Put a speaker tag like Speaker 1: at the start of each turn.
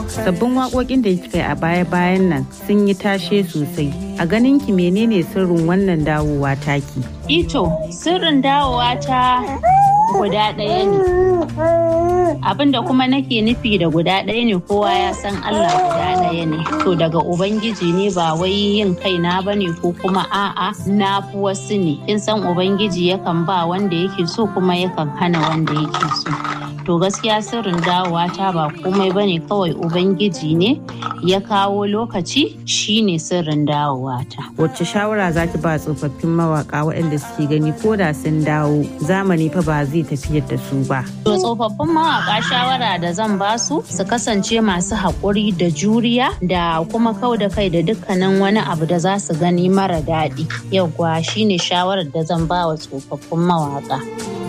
Speaker 1: sabbin waƙoƙin da kika yi a baya-bayan nan sun yi tashe sosai a ganin ki menene sirrin wannan dawowa taki
Speaker 2: ito sirrin dawowa ta guda ɗaya ne abinda kuma nake nufi da guda ɗaya ne kowa ya san Allah guda ɗaya ne to daga ubangiji ne ba wai yin kaina ba ne ko kuma a'a na fi wasu ne kin san ubangiji yakan ba wanda yake so kuma yakan hana wanda yake so to gaskiya sirrin dawowa ta ba komai bane kawai ubangiji ne ya kawo lokaci shine sirrin dawowa ta
Speaker 1: wacce shawara zaki ba tsofaffin mawaka waɗanda suke gani ko da sun dawo zamani fa ba zai tafiyar da su ba
Speaker 2: to tsofaffin mawaka shawara da zan ba su su kasance masu haƙuri da juriya da kuma kau da kai da dukkanin wani abu da za su gani mara daɗi yauwa shine shawarar da zan ba wa tsofaffin mawaka